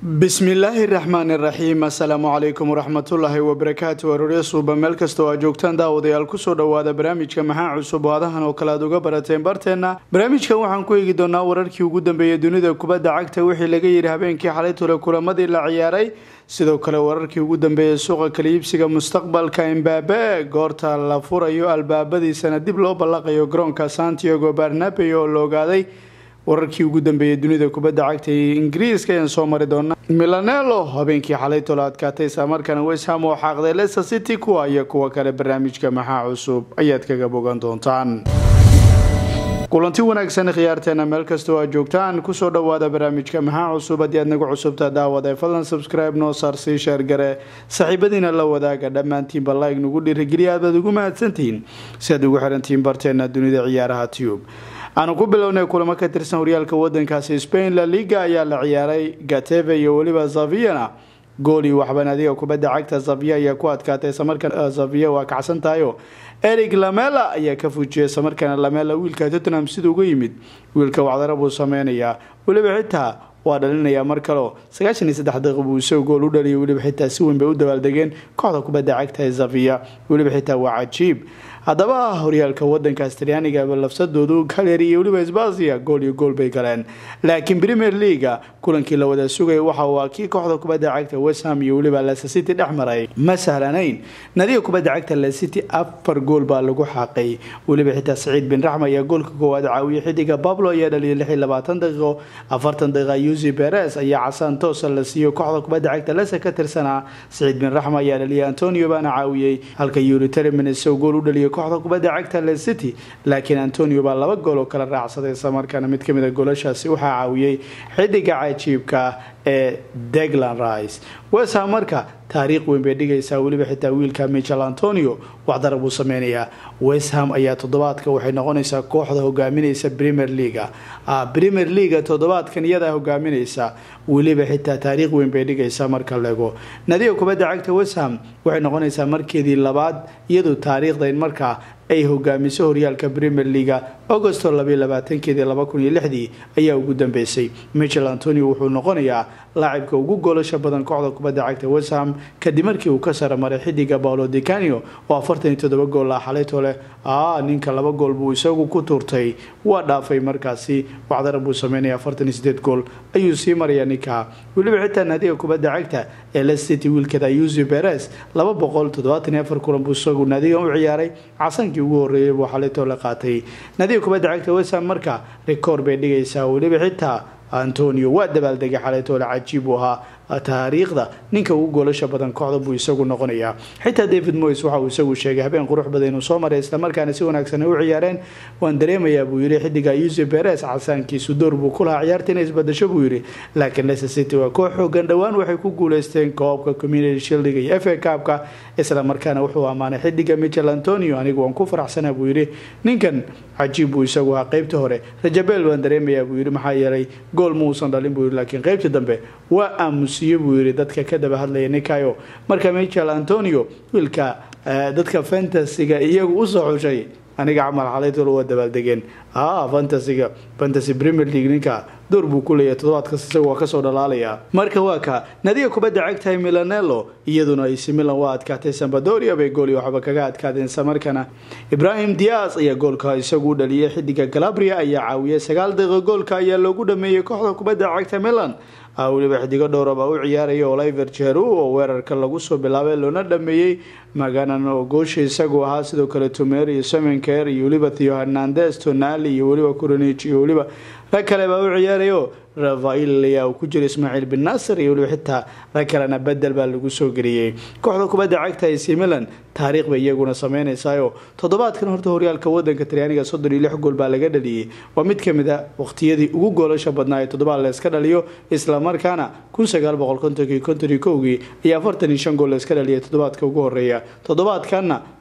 bismillaahi raxmaani raxiim assalaamu calaykum waraxmatullaahi wabarakaatu aroorya suuba meel kasta oo aad joogtaan daawadayaal kusoo dhowaada barnaamijka maxaa cusub oo adahan oo kale aad uga barateen barteenna barnaamijkan waxaan ku eegi doonaa wararkii ugu dambeeyay dunida kubadda cagta wixii laga yidhi habeenkii xalay tule kulamadii la ciyaaray sidoo kale wararkii ugu dambeeyay suuqa kaliibsiga mustaqbalka imbabe goorta la furayo albaabadiisana dib loo ballaqayo garoonka santiago barnabe oo la ogaaday wararkii ugu dambeeyay dunida kubadda cagta ee ingiriiska ayaan soo mari doonaa milanelo habeenkii xalay tolo adkaatay islamarkaana wesham oo xaaqday leicester city kuwa iyo kuwa kale barnaamijka maxaa cusub ayaad kaga bogan doontaan kulanti wanaagsan khiyaarteena meel kastoo aad joogtaan kusoo dhawaada barnaamijka maxaa cusub haddii aad nagu cusubta daawada fadlan subscribe noo saar sii sheergare saaxiibadiina la wadaaga dhammaantiinba like nagu dhiirigeliya aad baad ugu mahadsantihiin si aad ugu xirantihiin barteena dunida ciyaaraha tube aanu ku bilownay kulamo ka tirsan horyaalka wadankaasi spain la liga ayaa la ciyaaray gateve iyo weliba zaviana gooli waxban adiga kubadda cagta zavia ayaa ku adkaatay islamarkaan zavia waa kacsan tahayo eric lamela ayaa ka fujiyay islamarkaana lamela wiilka tottenham sida uga yimid wiilka wacdara buu sameynayaa weliba xitaa waa dhalinayaa mar kaleo sagaashan iyo saddex daqiiq buu isagoo gool u dhaliyay weliba xitaa si weyn bay u dabaaldegeen kooxda kubadda cagta ee zavia weliba xitaa waa cajiib haddaba horyaalka wadankaas talyaaniga lafsadoodu kaleri iyo weliba sbasia gool iyo gool bay galeen laakiin premier leaga kulankii la wada sugaya waxa waa kii kooxda kubadda cagta wesham iyo weliba leicester city dhex maray ma sahlanayn nadiga kubadda cagta leicester city afar gool baa lagu xaaqay weliba xitaa saciid bin raxma ayaa goolka koowaad caawiyay xidiga bablo ayaa dhaliyay lix iyo labaatan daqiiqo afartan daqiiqa yusi beres ayaa casaan toosa la siiyo kooxda kubadda cagta leicester ka tirsanaa saciid bin raxma ayaa dhaliyay antonio baana caawiyey halka yuri termins gool u dhaliyay kooxda kubadda cagta le city laakiin antonio baa laba gool oo kala raacsaday islamarkaana mid kamid a goolashaasi waxaa caawiyey xidiga cajiibka ee deglan rice wesham marka taariikh weyn bay dhigaysaa weliba xitaa wiilka michel antonio waxdara buu sameynayaa wesham ayaa toddobaadka waxay noqonaysaa kooxda hogaaminaysa premier leaga premier leaga toddobaadkan iyadaa hogaaminaysa weliba xitaa taariikh weyn bay dhigaysaa marka lego nadiga kubadda cagta wesham waxay noqonaysaa markeedii labaad iyadoo taariikhda in markaa ay hogaamiso horyaalka premier leaga augosto labaatankeedii labakuniyolixdii ayaa ugu dambeysay michel antonio wuxuu noqonayaa laacibka ugu goolasha badan kooxda kubadda cagta wesham kadib markii uu ka saramaray xidiga paolo dicanio oo afartan iyo toddoba gool ah xalayto leh a ninka laba gool buu isagu ku tuurtay waa dhaafay markaasi wacdara buu sameynaya afartan iyo sideed gool ayuu sii maraya ninka weliba xitaa naadiga kubadda cagta ee lecity wiilkeeda yusi beres laba boqol toddobaatan iyo afar kulan buu isagu naadigan u ciyaaray casankii ugu horeeyay buu xalayto la qaatay naadiga kubadda cagta wesham marka rikoor bay dhigaysaa weliba xitaa antonio waa dabaaldegay xalaytoole cajiib uu ahaa taariikhda ninka ugu goolasha badan kooxda buu isagu noqonayaa xitaa david moyes waxa uu isagu sheegay habeen qurux badan inuu soo maray islamarkaana si wanaagsan ay u ciyaareen waan dareemayaa buu yidhi xidiga yusi beres casaankiisu door buu ku lahaa ciyaarta inay isbadasho buu yidhi laakiin leicester city waa koox xoogan dhowaan waxay ku guuleysteen koobka community shildiga iyo f a kaabka islamarkaana wuxuu ammaanay xidiga michel antonio anigu waan ku faraxsanaa buu yidhi ninkan cajiib buu isagu ahaa qeybta hore rajabel waan dareemayaa buu yidhi maxaa yeelay gool ma uusan dhalin buu yidhi laakiin qeybta dambe waa aamusiye buu yidhi dadka ka daba hadlaya ninkayo marka michel antonio wiilka dadka fantasiga iyagu usoo xushay aniga camal xalaytol waa dabaaldegeen a fantasiga fantasy premier league ninka door buu ku leeyahay toddobaadkas isaga waa kasoo dhalaalaya marka waa ka nadiga kubadda cagtahay milanelo iyaduna ac milan waa adkaatay sambadoria bay gooli waxba kaga adkaadeen islamarkaana ibrahim dias ayaa goolka isagu u dhaliyay xidiga galabria ayaa caawiyay sagaal daqiiqo goolka ayaa loogu dhameeyey kooxda kubadda cagta milan weliba xidigo dhowraba u ciyaaraya oliver jeru oo weerarka lagu soo bilaabay loona dhameeyey maganan oo goosha isagu ahaa sidoo kale tumer iyo semenker iyo weliba theo hernandes tonali iyo weliba coronich iyo weliba rag kale baa u ciyaarayo rafail ayaa uu ku jira ismaaciil bin nasir iyo weliba xitaa rag kalena bedel baa lagu soo geliyey kooxda kubadda cagta ac milan taariikh bay iyaguna sameynaysayo toddobaadkan horta horyaalka wadanka talyaaniga soddon iyo lix gool baa laga dhaliyey waa mid kamid a waqtiyadii ugu goolasha badnaa ee toddobaad layska dhaliyo islamarkaana kun sagaal boqol kontonkii konton iyo kowgii iyo afartan iyo shan gool layska dhaliyay toddobaadka ugu horeeya toddobaadkanna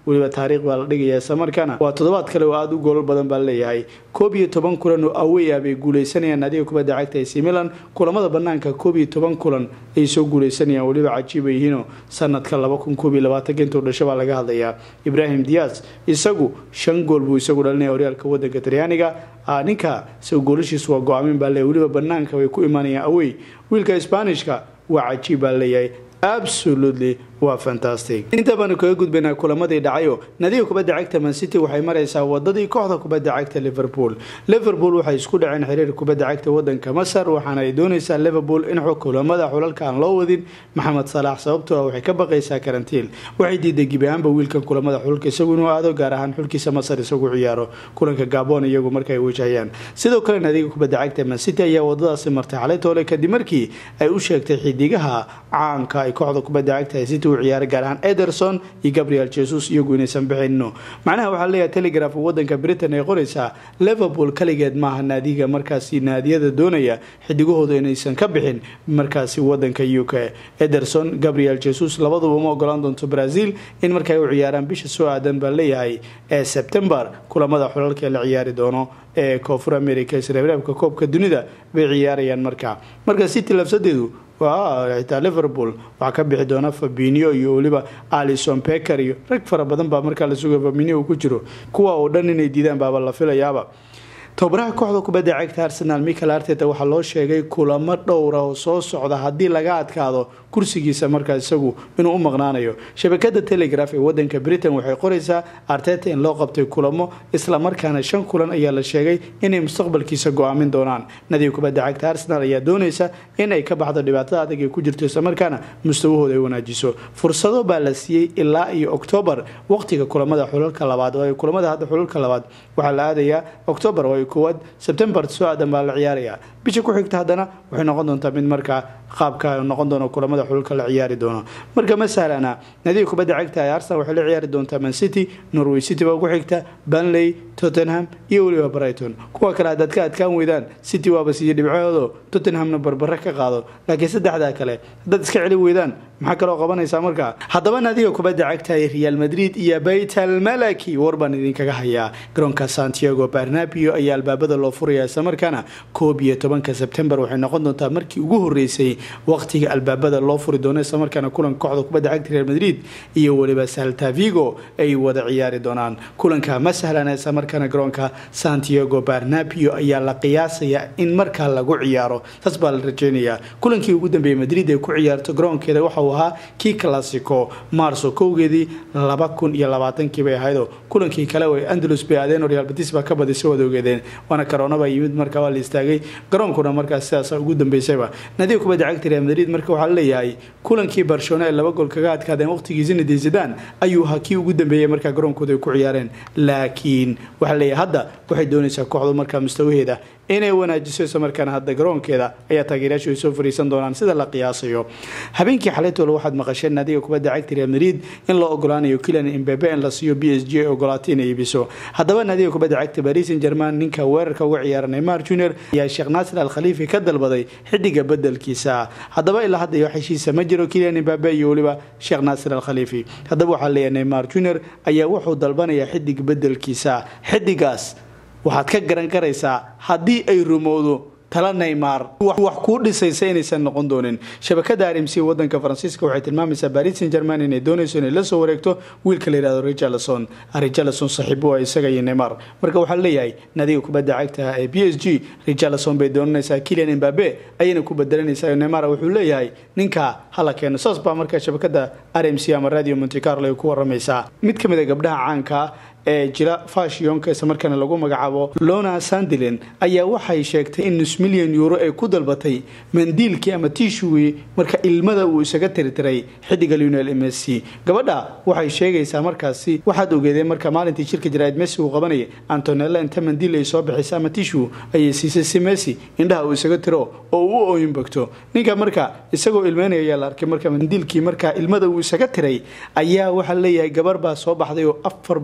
weliba taariikh baa la dhigaya islamarkaana waa toddobaad kale oo aada u goolal badan baa leeyahay koob iyo toban kulan oo awey ah bay guuleysanayaan naadiga kubadda cagta ac milan kulamada banaanka koob iyo toban kulan ay soo guuleysanayaan weliba cajiiba yihiinoo sanadka laba kun koob iyo labaatanka intuu dhasho baa laga hadlayaa ibrahim dias isagu shan gool buu isagu dhalinaya horyaalka wadanka talyaaniga ninka isagu goolashiisu waa go-aamin baa leeyahy weliba banaanka way ku imaanayaan awey wiilka sbaanishka waa cajiib baa leeyahay absolutely waa fantastic inta baanu kaga gudbaynaa kulamadii dhacayo nadiga kubadda cagta mancity waxay maraysaa wadadii kooxda kubadda cagta liverpool liverpool waxay isku dhaceen xiriir kubadda cagta wadanka masar waxaana ay doonaysaa liverpool in kulamada xulalka aan loo wadin maxamed salaax sababtoo ah waxay ka baqaysaa karantiil waxay diiday gebi ahaanba wiilkan kulamada xulka isagu inuu aado gaar ahaan xulkiisa masar isagu ciyaaro kulanka gabon iyagu marka ay wajahayaan sidoo kale nadiga kubadda cagta mancity ayaa wadadaasi martay xalay toole kadib markii ay u sheegtay xidigaha caanka ay kooxda kubadda cagta city u ciyaaray gaar ahaan ederson iyo gabriel jesus iyagu inaysan bixinno macnaha waxaa leeyahay telegraph wadanka britain ay qoraysaa liverpool kaligeed maaha naadiga markaasi naadiyada doonaya xidigahooda inaysan ka bixin markaasi wadanka u k ederson gabriel jesus labaduba ma ogolaan doonto brazil in marka ay u ciyaaraan bisha soo aadan baa leeyahay ee september kulamada xulalka ee la ciyaari doono ee koonfur america isreebreebka koobka dunida bay ciyaarayaan markaa marka city labsadeedu xitaa liverpool waxaa ka bixi doona fabinio iyo weliba alison becker iyo rag fara badan baa markaa la sugaya fabinio uu ku jiro kuwa oo dhan inay diidaan baaba la filayaaba tobaraha kooxda kubadda cagta arsenal michael arteta waxaa loo sheegay kulamo dhowra oo soo socda haddii laga adkaado kursigiisa markaa isagu inuu u maqnaanayo shabakada telegraph ee wadanka britain waxay qoraysaa arteta in loo qabtay kulamo islamarkaana shan kulan ayaa la sheegay inay mustaqbalkiisa go-aamin doonaan nadiga kubadda cagta arsenal ayaa doonaysa in ay ka baxdo dhibaatada adag ay ku jirto islamarkaana mustawahooda ay wanaajiso fursado baa la siiyey ilaa iyo oktoobar waqtiga kulamada xulalka labaad oo kulamada hadda xulalka labaad waxaa la aadayaa oktoobar oo koowaad sebtembar soo aadan baa la ciyaarayaa bisha ku xigta haddana waxay noqon doontaa mid markaa qaabka noqon doono kulamada xululka la ciyaari doono marka ma sahlana nadiga kubadda cagta ee arsenal waxay la ciyaari doontaa man city norway city baa ugu xigta banley tottenham iyo weliba brighton kuwa kale haddaad ka adkaan weydaan city waaba siiye dhibcahoodo tottenhamna barbare ka qaado laakiin saddexdaa kale haddaad iska celi weydaan maxaa kaloo qabanaysaa markaa haddaba nadiga kubadda cagta ee real madrid iyo baytal malaki war baan idinkaga hayaa garoonka santiago barnabio ayaa albaabada loo furaya islamarkaana koob iyo tobanka sebtembar waxay noqon doontaa markii ugu horeysay waqtiga albaabada loo furi doono islamarkaana kulanka kooxda kubadda cagta real madrid iyo weliba salta vigo ay wada ciyaari doonaan kulanka ma sahlana islamarkaana garoonka santiago barnabio ayaa la qiyaasaya in markaa lagu ciyaaro taas baa la rajeynayaa kulankii ugu dambeeyey madrid ay ku ciyaarto garoonkeeda waxa uu ahaa kii classico marso kowgeedii laba kun iyo labaatankii bay ahaydoo kulankii kale oo andalus bay aadeen oo real batis baa ka badisay wada ogeedeen waana karoonaba yimid markaa waa la istaagay garoonkuna markaa sidaas ugu dambeysayba nadiga kubadda cagta real madrid marka waxaa leeyahay kulankii barcelona ee laba gool kaga adkaadeen waqtigii zinedine zidane ayuu ahaa kii ugu dambeeyey markaa garoonkooda ay ku ciyaareen laakiin waxaa leeyahay hadda waxay doonaysaa kooxdu markaa mustawaheeda inay wanaajiso islamarkaana hadda garoonkeeda ayaa taageerayaashu ay soo fariisan doonaan sida la qiyaasayo habeenkii xalaytoole waxaad maqasheen naadiga kubadda cagta real madrid in loo ogolaanayo kilian imbebe in la siiyo b s g ay ogolaatay inay iibiso haddaba naadiga kubadda cagta paris saint german ninka weerarka uga ciyaara neymar junior ayaa sheekh naasir al khaliifi ka dalbaday xidiga bedelkiisa haddaba ilaa hadda wax heshiisa ma jiro kilian imbabe iyo weliba sheekh naasir al khaliifi haddaba waxaa leeyahay neymar junior ayaa wuxuu dalbanayaa xidig bedelkiisa xidigaas waxaad ka garan karaysaa haddii ay rumowdo tala neymar wax kuu dhisaysa inaysan noqon doonin shabakada rmc wadanka faransiiska waxay tilmaamaysaa baris saint german inay doonayso inay la soo wareegto wiilka la yihahdo richarlison richarlison saaxiibo ah isaga iyo neymar marka waxaa leeyahay nadiga kubadda cagta ee b s g richarlison bay doonanaysaa kilian imbabe ayayna ku bedelanaysaa neymar wuxuu leeyahay ninka hala keeno saas baa marka shabakada rmc ama radio monte carlo ay ku waramaysaa mid ka mid a gabdhaha caanka ee jira fashionka isla markaana lagu magacaabo lona sandilin ayaa waxay sheegtay in nus milyan euro ay ku dalbatay mandiilkii ama tishuwii marka ilmada uu isaga tirtiray xidiga lionel messi gabadha waxay sheegaysaa markaasi waxaad ogeedeen marka maalintii shirka jaraa'id messi uu qabanayay antonella inta mandiil ay soo bixisay ama tishu ayay siisay si messi indhaha uu isaga tiro oo uu u ooyin bagto ninka marka isagoo ilmeynaya ayaa la arkay marka mandiilkii marka ilmada uu isaga tiray ayaa waxaa leeyahay gabar baa soo baxday oo afar boqol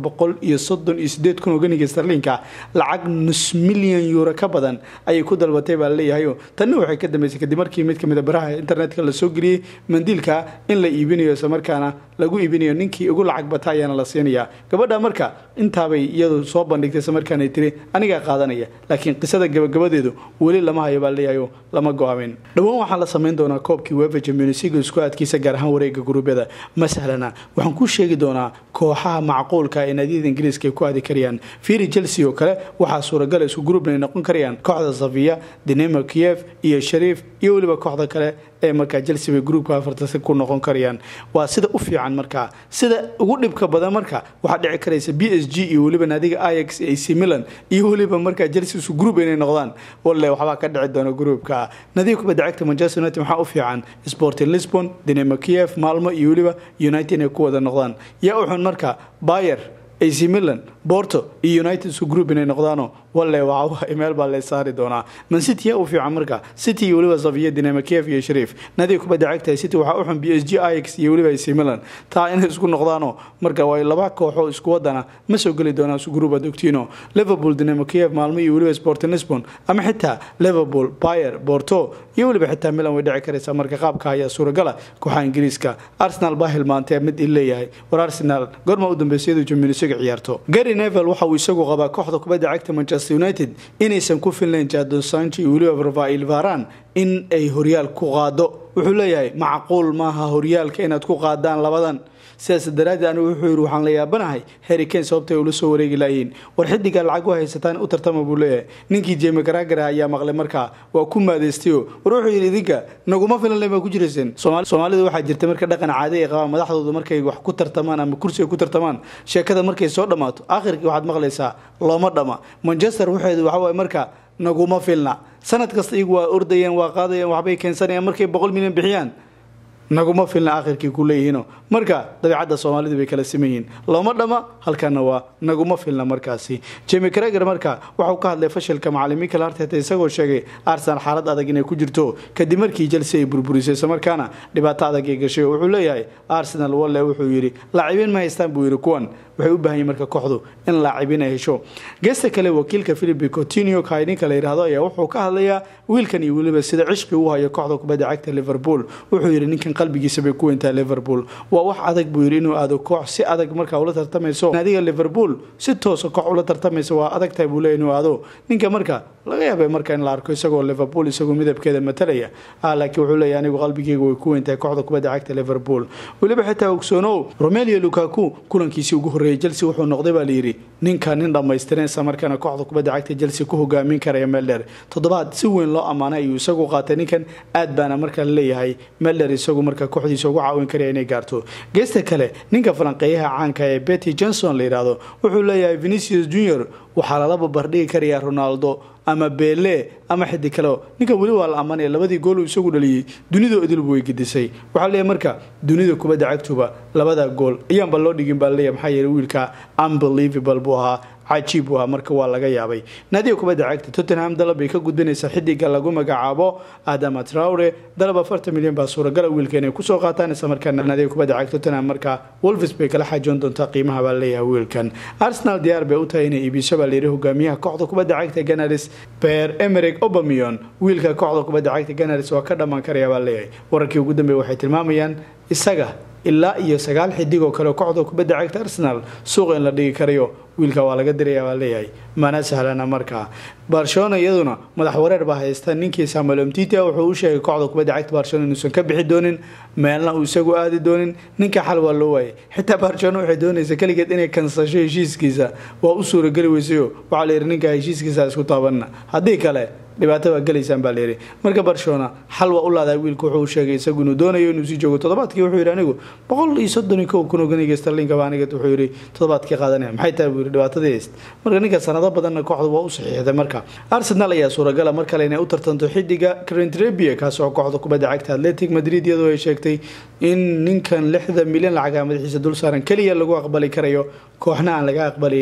iyo soddon iyo sideed kun oo ganiga starliinka lacag nus milyan yuuro ka badan ayay ku dalbatay baa laleeyahayo tanna waxay ka dambeysay kadib markii mid kamid a baraha internetka lasoo geliyey mandiilka in la iibinayo islamarkaana lagu iibinayo ninkii ugu lacag bata ayaana la siinayaa gabadha marka intaabay iyadu soo bandhigtay islamarkaana tiri anigaa qaadanaya laakiin qisada gabagabadeedu weli lama hayo baa laleeyahayo lama go-aamin dhowaan waxaa la samayn doonaa koobkii wefa championsleague isku adkiisa gaar ahaan wareega guruubyada ma sahlana waxaan ku sheegi doonaa kooxaha macquulka ee naadiyada ingiriiska ay ku aadi karayaan firi chelsea oo kale waxaa suuragala isku gruubna ay noqon karayaan kooxda safiya dinamo kiev iyo shariif iyo weliba kooxda kale ee markaa chelsea bay gruubka afartasi ku noqon karayaan waa sida u fiican markaa sida ugu dhibka badan marka waxaa dhici karaysa b s g iyo weliba naadiga ix ac milan iyo weliba markaa chelsea isu gruub inay noqdaan walle waxbaa ka dhici doona gruubka nadiga kubadda cagta manchester united waxaa u fiican sporting lisbon dinamo kiev maalmo iyo weliba united inay ku wada noqdaan yaa u xun marka bayer ac milan borto iyo united isu group inay noqdaano walle waa meel baa la saari doonaa man city yaa u fiican marka city iyo weliba safiya dinamo kiev iyo shariif nadiga kubadda cagta city waxaa u xun b s g ix iyo weliba ac milan taa inay isku noqdaano marka waa laba kooxo isku wadana ma soo geli doonaan isu group adogtiino liverpool dinamo kiev maalmo iyo weliba sporting lisbon ama xitaa liverpool bayer borto iyo weliba xitaa milan way dhici karaysaa marka qaabka ayaa suuragala kooxaha ingiriiska arsenal baa hilmaantee mid il leeyahay war arsenal goorma u dambeysayadu jamiinisiga ciyaarto gary nevel waxa uu isagu qabaa kooxda kubadda cagta manchester united inaysan ku filnayn jadon sancho iyo weliba rafail varan in ay horyaal ku qaado wuxuu leeyahay macquul maaha horyaalka inaad ku qaadaan labadan sidaas daraaddeed anigu wuxuu yidhi waxaan la yaabanahay harry kane sababta ay ula soo wareegi laayihiin war xidigaa lacag u haysataan u tartama buu leeyahay ninkii jemi garaagara ayaa maqlay markaa waa ku maadaystayo war wuxuu yidhi idinka naguma filanle baa ku jirayseen soomaalida waxaa jirta marka dhaqan caadi ay qabaan madaxdooda markay wax ku tartamaan ama kursi ay ku tartamaan sheekada markay soo dhammaato akhirkii waxaad maqlaysaa looma dhama manchester waxeedu waxa waye marka naguma filna sanad kasta iyagu waa ordayeen waa qaadayeen waxbay keensanayaan markay boqol milyan bixiyaan naguma filna akhirkii ku leeyihiino marka dabeicadda soomaalidu bay kala siman yihiin looma dhama halkana waa naguma filna markaasi jemi crager marka waxauu ka hadlay fashilka macalin michael arteta isagoo sheegay arsenal xaalad adag inay ku jirto kadib markii chelsea ay burburisay islamarkaana dhibaato adag ay gashay wuxuu leeyahay arsenal walle wuxuu yidhi laacibiin ma haystaan buu yidhi kuwan waxay u baahan yihin marka kooxdu in laacibiin ay hesho geesta kale wakiilka philip cotinio kaidinka la yidhaahdo ayaa wuxuu ka hadlayaa wiilkan iyo weliba sida cishqi u hayo kooxda kubadda cagta liverpool wuxuu yidhi ninkan qalbigiisa bay ku weyntahay liverpool waa wax adag buu yidhi inuu aado koox si adag markaa ula tartamayso naadiga liverpool si toosa koox ula tartamaysa waa adag tahay buu leeyahy inuu aado ninka marka laga yaabay marka in la arko isagoo liverpool isagoo midabkeeda matalaya laakiin wuxuu leeyahy anigu qalbigeyga way ku weyntahay kooxda kubadda cagta liverpool weliba xitaa ogsoonow romelio lukaku kulankiisii ugu horreeyay chelsea wuxuu noqday baa layidhi ninka nin dhammaystiran isla markaana kooxda kubadda cagta chelsea ku hogaamin karaya melder toddobaad si weyn loo ammaanay ayuu isagu qaatay ninkan aad baana markaa laleeyahay melder isagu marka kooxdiisa ugu caawin karaya inay gaarto geesta kale ninka falanqeeyaha caanka ee betty johnson la yidhaahdo wuxuu leeyahay venicius junior waxaa lala babardhigi karayaa ronaldo ama bele ama xidi kaleo ninkan weli waa la ammaanaya labadii gool uu isagu dhaliyey dunidoo idilbu way gedisay waxaa leeyahay marka dunida kubadda cagtuba labada gool ayaanba loo dhigin baa laleeyahay maxaa yeeley wiilka unbelievable buu ahaa cajiib u ahaa marka waa laga yaabay naadiga kubadda cagta tottenham dalab bay ka gudbinaysaa xidiga lagu magacaabo adama traure dalab afartan milyan baa suuragala wiilka inay kusoo qaataan isla markaana naadiga kubadda cagta tottenham marka wolves bay kala xaajoon doontaa qiimaha baa leeyahay wiilkan arsenal diyaar bay u tahay inay iibiso baa layidhi hogaamiyaha kooxda kubadda cagta ganaris ber emeric obamion wiilka kooxda kubadda cagta ganaris waa ka dhammaan karaya baa leeyahay wararkii ugu dambeeya waxay tilmaamayaan isaga ilaa iyo sagaal xidig oo kale kooxda kubadda cagta arsenal suuqa in la dhigi karayo wiilka waa laga diraya baa leeyahay mana sahlana markaa barcelona iyaduna madax wareer baa haysta ninkii samuel omtita wuxuu u sheegay kooxda kubadda cagta barcelona inuusan ka bixi doonin meelna uu isagu aadi doonin ninka xal waa loo waayay xitaa barcelona waxay doonaysa keligeed inay kansasho heshiiskiisa waa u suurageli weysayo waxaa la yidhi ninka heshiiskiisa isku taabanna haddii kale dhibaato baa gelaysaan baa layidhi marka barcelona xal waa u laadaa wiilka wuxuu sheegay isagu inuu doonayo inuu sii joogo toddobaadkii wuxuu yidhi anigu boqol iyo soddon iyo kow kun oo ganiga starlinka baa aniga wuxuu yidhi toddobaadkii qaadanaya maxay tahay buu yidhi dhibaatadii hayst marka ninka sanado badanna kooxdu waa u saxiixday marka arsenal ayaa suuragala mar kale inay u tartanto xidiga crentrebia kaas oo kooxda kubadda cagta atletic madrid iyadoo ay sheegtay in ninkan lixda milyan lacaga madaxiisa dul saaran keliya lagu aqbali karayo kooxna aan laga aqbalin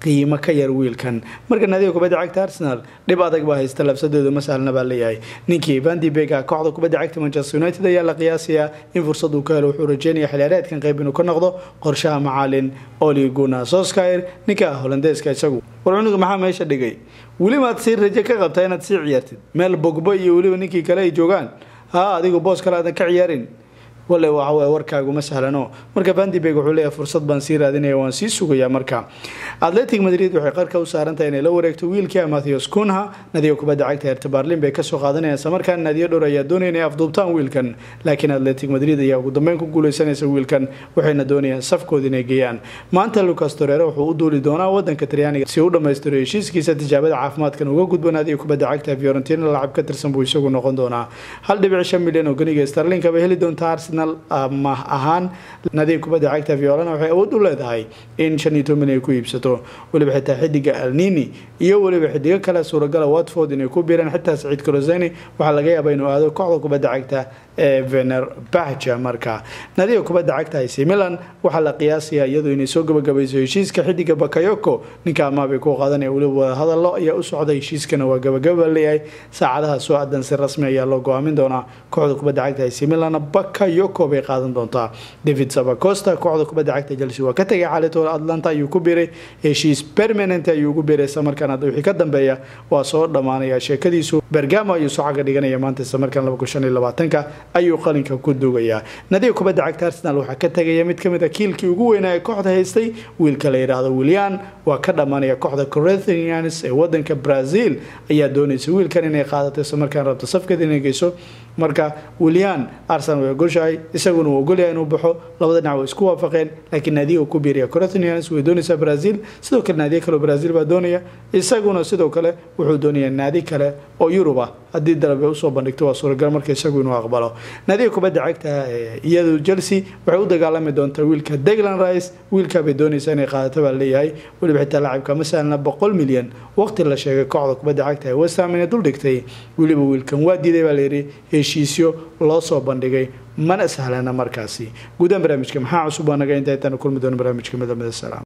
qiimo ka yar wiilkan marka naadiga kubadda cagta arsenal dhib adag baa haysta labsadooda ma sahlna baa leeyahay ninkii vandibega kooxda kubadda cagta manchester united ayaa la qiyaasayaa in fursad uu ka helo wuxuu rajeynaya xiliyaareedkan qayb inuu ka noqdo qorshaha macaalin oli guna soskir ninka holandeeska isagu war cunuga maxaa meesha dhigay welibaad sii raje ka qabtaa inaad sii ciyaartid meel bogbo iyo weliba ninkii kale ay joogaan ha adigu boos kale aadan ka ciyaarin wale waxawy warkaagu ma sahlano marka vandibeg wuxuu leeyahay fursad baan sii raadinaya waan sii sugayaa marka atletic madrid waxay qarka u saarantahay inay la wareegto wiilkii matthews kunha nadiga kubadda cagta herta barlin bay kasoo qaadanayaan islamarkaana naadiyo dhowr ayaa doonaya inay afduubtaan wiilkan laakiin atletic madrid ayaa ugu dambeyn ku guuleysanaysa wiilkan waxayna doonayaan safkooda inay geeyaan maanta lucas torere wuxuu u duuli doonaa wadanka talyaaniga si u dhammaystiro heshiiskiisa tijaabada caafimaadkan uga gudbo naadiga kubadda cagta fiorentina lacab ka tirsan buu isagu noqon doonaa hal dhibic shan milyan oo ganiga starlinka bay heli doontaa arsenal mah ahaan nadiga kubadda cagta violana waxay awood u leedahay in shan iyo toban milyan ay ku iibsato weliba xitaa xidiga alnini iyo weliba xidigo kale suuragala watford inay ku biiraan xitaa saciid croseni waxaa laga yaabaa inuu aado kooxda kubadda cagta ee vener bahja marka nadiga kubadda cagta ac milan waxaa la qiyaasayaa iyadu inay soo gabagabayso heshiiska xidiga bakayoko ninka amaabay ku qaadanaya weliba wadahadalo ayaa u socda heshiiskana waa gabagaba leeyahay saacadaha soo adan si rasmi ayaa loo go-aamin doonaa kooxda kubadda cagta ac milan bakayoko bay qaadan doontaa david sabacosta kooxda kubadda cagta chelsea waa ka tegay xaalitoda atlanta ayuu ku biiray heshiis permanent ayuu ugu biiray islamarkaan hadda wixii ka dambeeya waa soo dhammaanaya sheekadiisu bergamo ayuu soo caga dhiganaya maanta islamarkaan laba kun shan iyo labaatanka ayuu qalinka ku duugayaa nadiga kubadda cagta arsenal waxaa ka tegaya mid kamid a kiilkii ugu weynaa ee kooxda haystay wiilka la yidhaahdo willian waa ka dhammaanaya kooxda corinthians ee wadanka brazil ayaa doonaysa wiilkan inay qaadato islamarkaan rabto safkeeda inay geyso marka willian arsenal way ogoshahay isaguna uu ogolyahay inuu baxo labada dhinac way isku waafaqeen laakiin naadiga uu ku biiriya corinthians way doonaysaa brazil sidoo kale naadiyo kale oo brazil baa doonaya isaguna sidoo kale wuxuu doonayaa naadi kale oo yurub ah haddii dalabe usoo bandhigto waa suuragal marka isagu inuu aqbalo naadiga kubadda cagta iyadu chelsea waxay u dagaalami doontaa wiilka deglan rice wiilkaa bay doonaysaa inay qaadato baa leeyahay weliba xitaa laacibka masalana boqol milyan waqti la sheegay kooxda kubadda cagta ee westham inay dul dhigtay weliba wiilkan waa diiday baa layidhi heshiisyo loo soo bandhigay mana sahlana markaasi guudahaan barnaamijka maxaa cusub waa naga inta intaanu kulmi doono barnaamijka midamida salaam